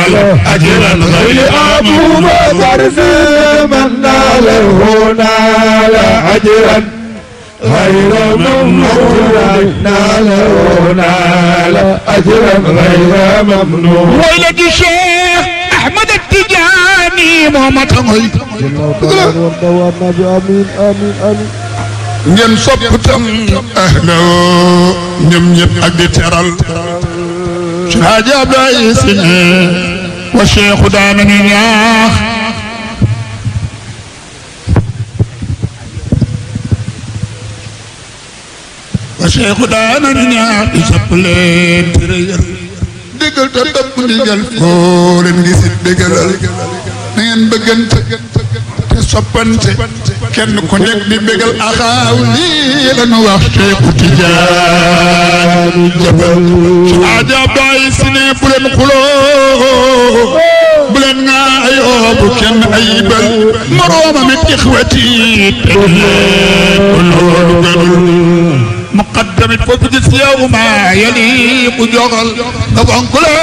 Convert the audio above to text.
نال أجرا غير أبو بكر في من ناله نال أجرا غير ممنون ناله نال أجرا غير ممنون ولد الشيخ أحمد التجاني محمد خميس آمين آمين آمين ngeen sopp tam ahla ñoom ñëpp ak di teral ci Haaji Abdoulaye Si wa Cheikhu daana ñu ñaax wa Cheikhu daana ñu ñaax di sopp leen tere yar déggal te topp ndigal foo leen gisit déggalal na ngeen bëggante te soppante kenn ku nekk di bégal axaaw lii la nu wax Cheikhu Tijaani jabal Haaji Abdoulaye Si ne bu leen xuloo bu leen ŋaayoo bu kenn ayibal moroomam it ixwati teg leen ko loolu gënul muqaddamit foofu gis yow ma yali ku joxal nga fonk la